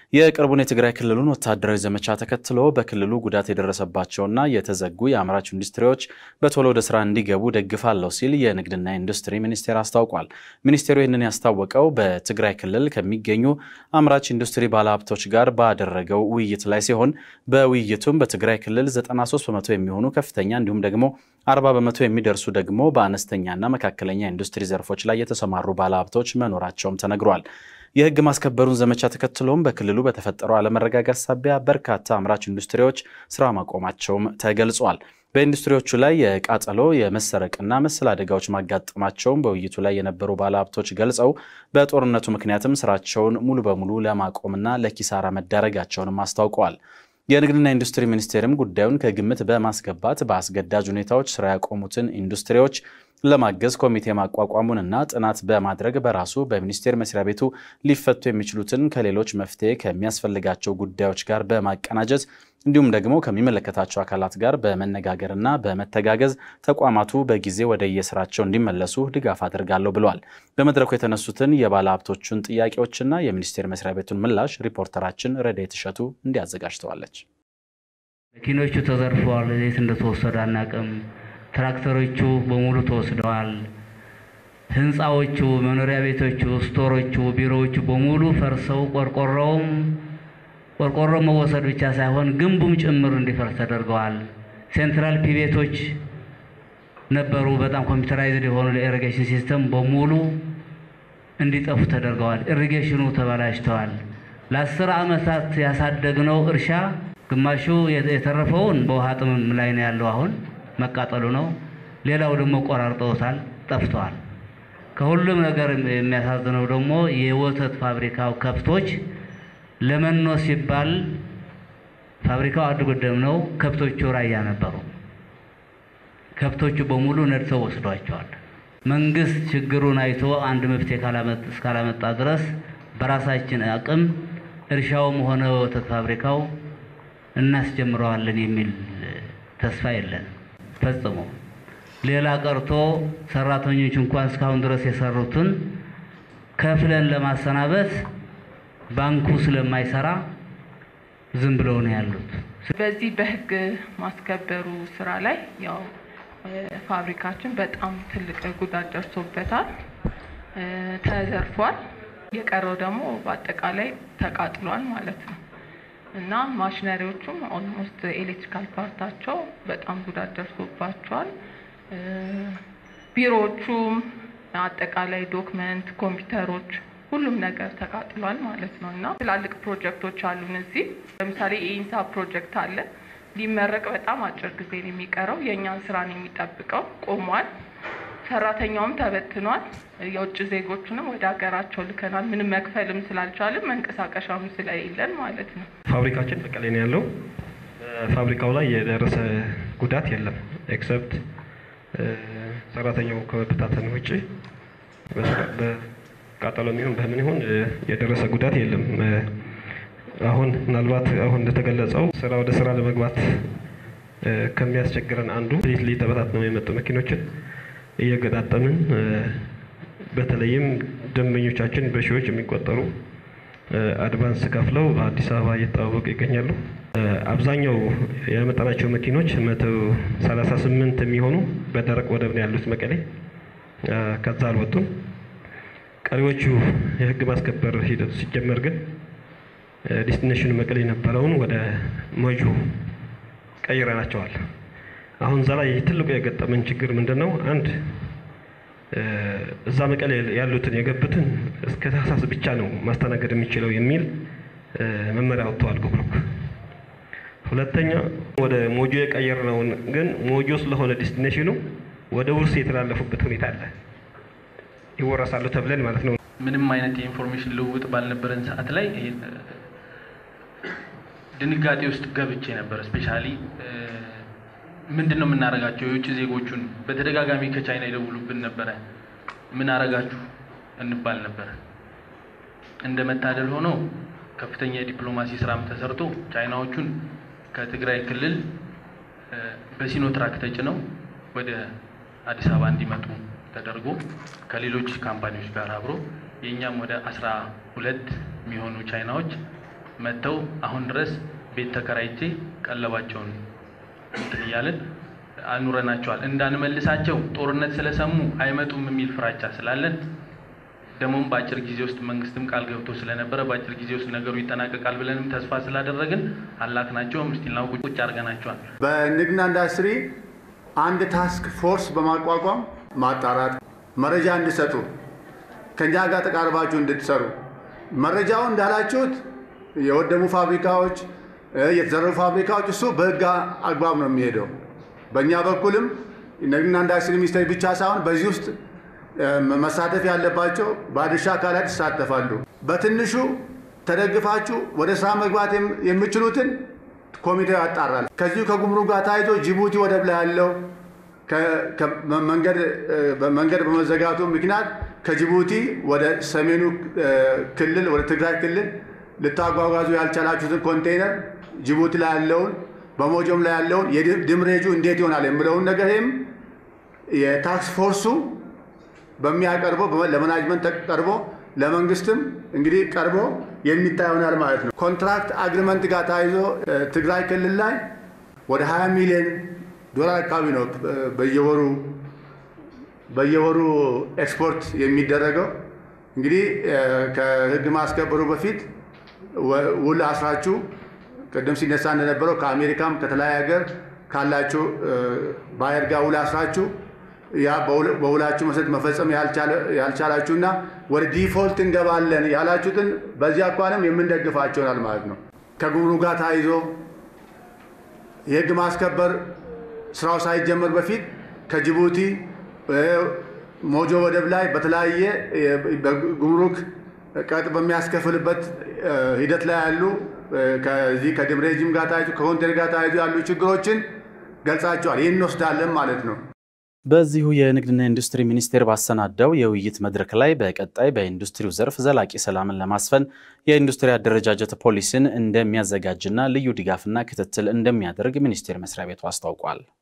የቅርቡን የትግራይ ክልሉን ወታደራዊ ዘመቻ ተከትሎ በክልሉ ጉዳት የደረሰባቸውና የተዘጉ የአምራች ኢንዱስትሪዎች በቶሎ ወደ ስራ እንዲገቡ ደግፋለሁ ሲል የንግድና ኢንዱስትሪ ሚኒስቴር አስታውቋል። ሚኒስቴሩ ይህንን ያስታወቀው በትግራይ ክልል ከሚገኙ አምራች ኢንዱስትሪ ባለሀብቶች ጋር ባደረገው ውይይት ላይ ሲሆን በውይይቱም በትግራይ ክልል 93 በመቶ የሚሆኑ ከፍተኛ እንዲሁም ደግሞ 40 በመቶ የሚደርሱ ደግሞ በአነስተኛና መካከለኛ ኢንዱስትሪ ዘርፎች ላይ የተሰማሩ ባለሀብቶች መኖራቸውም ተነግሯል። የሕግ ማስከበሩን ዘመቻ ተከትሎም በክልሉ በተፈጠረው አለመረጋጋት ሳቢያ በርካታ አምራች ኢንዱስትሪዎች ስራ ማቆማቸውም ተገልጿል። በኢንዱስትሪዎቹ ላይ የቃጠሎ የመሰረቅና መሰል አደጋዎች ማጋጠማቸውን በውይይቱ ላይ የነበሩ ባለሀብቶች ገልጸው በጦርነቱ ምክንያትም ስራቸውን ሙሉ በሙሉ ለማቆምና ለኪሳራ መዳረጋቸውንም አስታውቀዋል። የንግድና ኢንዱስትሪ ሚኒስቴርም ጉዳዩን ከግምት በማስገባት በአስገዳጅ ሁኔታዎች ስራ ያቆሙትን ኢንዱስትሪዎች ለማገዝ ኮሚቴ ማቋቋሙንና ጥናት በማድረግ በራሱ በሚኒስቴር መስሪያ ቤቱ ሊፈቱ የሚችሉትን ከሌሎች መፍትሄ ከሚያስፈልጋቸው ጉዳዮች ጋር በማቀናጀት እንዲሁም ደግሞ ከሚመለከታቸው አካላት ጋር በመነጋገርና በመተጋገዝ ተቋማቱ በጊዜ ወደ የስራቸው እንዲመለሱ ድጋፍ አድርጋለሁ ብለዋል። በመድረኩ የተነሱትን የባለ ሀብቶቹን ጥያቄዎችና የሚኒስቴር መስሪያ ቤቱን ምላሽ ሪፖርተራችን ረዳይት እሸቱ እንዲያዘጋጅተዋለች። መኪኖቹ ተዘርፈዋል። የት እንደተወሰዱ አናውቅም። ትራክተሮቹ በሙሉ ተወስደዋል። ህንፃዎቹ፣ መኖሪያ ቤቶቹ፣ ስቶሮቹ፣ ቢሮዎቹ በሙሉ ፈርሰው ቆርቆሮውም ቆርቆሮ መወሰድ ብቻ ሳይሆን ግንቡም ጭምር እንዲፈርስ ተደርገዋል። ሴንትራል ፒቤቶች ነበሩ፣ በጣም ኮምፒውተራይዝድ የሆኑ ለኢሪጌሽን ሲስተም በሙሉ እንዲጠፉ ተደርገዋል። ኢሪጌሽኑ ተበላሽተዋል። ለአስር ዓመታት ያሳደግነው እርሻ ግማሹ የተረፈውን በውሃ ጥምም ላይ ነው ያለው አሁን መቃጠሉ ነው። ሌላው ደግሞ ቆራርጠውታል፣ ጠፍተዋል። ከሁሉም ነገር የሚያሳዝነው ደግሞ የወተት ፋብሪካው ከብቶች ለመኖ ሲባል ፋብሪካው አድጎደም ነው። ከብቶቹ ራያ ነበሩ። ከብቶቹ በሙሉ ነድተው ወስዷቸዋል። መንግስት ችግሩን አይቶ አንድ መፍትሄ እስካላመጣ ድረስ በራሳችን አቅም እርሻውም ሆነ ወተት ፋብሪካው እናስጀምረዋለን የሚል ተስፋ የለንም ፈጽሞ። ሌላ ቀርቶ ሰራተኞች እንኳን እስካሁን ድረስ የሰሩትን ከፍለን ለማሰናበት ባንኩ ስለማይሰራ ዝም ብለው ነው ያሉት። በዚህ በህግ ማስከበሩ ስራ ላይ ያው ፋብሪካችን በጣም ትልቅ ጉዳት ደርሶበታል፣ ተዘርፏል። የቀረው ደግሞ በአጠቃላይ ተቃጥሏል ማለት ነው እና ማሽነሪዎቹም ኦልሞስት ኤሌክትሪካል ፓርታቸው በጣም ጉዳት ደርሶባቸዋል። ቢሮዎቹም አጠቃላይ ዶክመንት፣ ኮምፒውተሮች ሁሉም ነገር ተቃጥሏል ማለት ነው እና ትላልቅ ፕሮጀክቶች አሉን እዚህ ለምሳሌ የኢንሳ ፕሮጀክት አለ ሊመረቅ በጣም አጭር ጊዜ ነው የሚቀረው። የእኛን ስራ ነው የሚጠብቀው። ቆሟል። ሰራተኛውም ተበትኗል። የውጭ ዜጎቹንም ወደ ሀገራቸው ልከናል። ምንም መክፈልም ስላልቻልም መንቀሳቀሻም ስለሌለን ማለት ነው። ፋብሪካችን መቀሌ ነው ያለው። ፋብሪካው ላይ የደረሰ ጉዳት የለም ኤክሰፕት ሰራተኛው ከመበታተን ውጭ በቃጠሎ የሚሆን በምን ይሁን የደረሰ ጉዳት የለም። አሁን ምናልባት አሁን እንደተገለጸው ስራ ወደ ስራ ለመግባት ከሚያስቸግረን አንዱ ሌት ተበታትነው የመጡ መኪኖችን እየገጣጠምን በተለይም ደንበኞቻችን በሺዎች የሚቆጠሩ አድቫንስ ከፍለው አዲስ አበባ እየተዋወቁ ይገኛሉ። አብዛኛው ያመጣናቸው መኪኖች መቶ ሰላሳ ስምንት የሚሆኑ በደረቅ ወደብ ነው ያሉት መቀሌ፣ ከዛ አልወጡም። ቀሪዎቹ የህግ ማስከበር ሂደቱ ሲጀመር ግን ዴስቲኔሽኑ መቀሌ የነበረውን ወደ ሞጆ ቀይረናቸዋል። አሁን እዛ ላይ ትልቁ የገጠመን ችግር ምንድን ነው? አንድ እዛ መቀሌ ያሉትን የገቡትን እስከ ታህሳስ ብቻ ነው ማስተናገድ የሚችለው የሚል መመሪያ ወጥተዋል ጉምሩክ። ሁለተኛ ወደ ሞጆ የቀየርነውን ግን ሞጆ ስለሆነ ዴስቲኔሽኑ ወደ ውርስ የተላለፉበት ሁኔታ አለ። ይወረሳሉ ተብለን ማለት ነው። ምንም አይነት የኢንፎርሜሽን ልውውጥ ባልነበረን ሰዓት ላይ ድንጋጤ ውስጥ ገብቼ ነበር። ስፔሻሊ ምንድን ነው የምናደርጋቸው? የውጭ ዜጎቹን በተደጋጋሚ ከቻይና ይደውሉብን ነበረ። ምን አረጋችሁ እንባል ነበረ። እንደ መታደል ሆኖ ከፍተኛ የዲፕሎማሲ ስራም ተሰርቶ ቻይናዎቹን ከትግራይ ክልል በሲኖትራክ ተጭነው ወደ አዲስ አበባ እንዲመጡ ተደርጎ ከሌሎች ካምፓኒዎች ጋር አብሮ የእኛም ወደ አስራ ሁለት የሚሆኑ ቻይናዎች መጥተው አሁን ድረስ ቤት ተከራይቼ ቀለባቸውን እንትን እያልን አኑረናቸዋል። እንዳንመልሳቸው ጦርነት ስለሰሙ አይመጡም የሚል ፍራቻ ስላለን ደግሞም በአጭር ጊዜ ውስጥ መንግስትም ቃል ገብቶ ስለነበረ በአጭር ጊዜ ውስጥ ነገሩ ይጠናቀቃል ብለንም ተስፋ ስላደረግን አላክናቸውም። ስቲልና ቁጭ አድርገናቸዋል። በንግድና ኢንዱስትሪ አንድ ታስክ ፎርስ በማቋቋም ማጣራት፣ መረጃ እንዲሰጡ፣ ከኛ ጋር ተቃርባችሁ እንድትሰሩ መረጃው እንዳላችሁት የወደሙ ፋብሪካዎች፣ የተዘረፉ ፋብሪካዎች እሱ በህግ አግባብ ነው የሚሄደው። በእኛ በኩልም ንግድና ኢንዱስትሪ ሚኒስቴር ብቻ ሳይሆን በዚህ ውስጥ መሳተፍ ያለባቸው ባለድርሻ አካላት ይሳተፋሉ። በትንሹ ተደግፋችሁ ወደ ስራ መግባት የምችሉትን ኮሚቴው ያጣራል። ከዚሁ ከጉምሩክ ጋር ታይቶ ጅቡቲ ወደብ ላይ ያለው መንገድ በመዘጋቱ ምክንያት ከጅቡቲ ወደ ሰሜኑ ክልል ወደ ትግራይ ክልል ልታጓጓዙ ያልቻላችሁትን ኮንቴይነር ጅቡቲ ላይ ያለውን በሞጆም ላይ ያለውን የድምሬጁ እንዴት ይሆናል የምለውን ነገር ይህም የታክስ ፎርሱ በሚያቀርበው ለመናጅመንት ቀርቦ ለመንግስትም እንግዲህ ቀርቦ የሚታይ ይሆናል ማለት ነው። ኮንትራክት አግሪመንት ጋር ተያይዞ ትግራይ ክልል ላይ ወደ 20 ሚሊዮን ዶላር አካባቢ ነው በየወሩ በየወሩ ኤክስፖርት የሚደረገው። እንግዲህ ከህግ ማስከበሩ በፊት ውል አስራችሁ ቅድም ሲነሳ እንደነበረው ከአሜሪካም ከተለያየ ሀገር ካላችሁ ባየር ጋር ውል አስራችሁ ያ በውላችሁ መሰረት መፈጸም ያልቻላችሁና ወደ ዲፎልት እንገባለን ያላችሁትን በዚህ አኳንም የምንደግፋቸው ይሆናል ማለት ነው። ከጉምሩክ ጋር ተያይዞ የህግ ማስከበር ስራው ሳይጀመር በፊት ከጅቡቲ ሞጆ ወደብ ላይ በተለያየ ጉምሩክ ቀጥ በሚያስከፍልበት ሂደት ላይ ያሉ ከዚህ ከድምሬጅም ጋር ተያይዞ ከኮንቴነር ጋር ተያይዞ ያሉ ችግሮችን ገልጻቸዋል። ይህን እንወስዳለን ማለት ነው። በዚሁ የንግድና ኢንዱስትሪ ሚኒስቴር ባሰናዳው የውይይት መድረክ ላይ በቀጣይ በኢንዱስትሪው ዘርፍ ዘላቂ ሰላምን ለማስፈን የኢንዱስትሪ አደረጃጀት ፖሊሲን እንደሚያዘጋጅና ልዩ ድጋፍና ክትትል እንደሚያደርግ ሚኒስቴር መስሪያ ቤቱ አስታውቋል።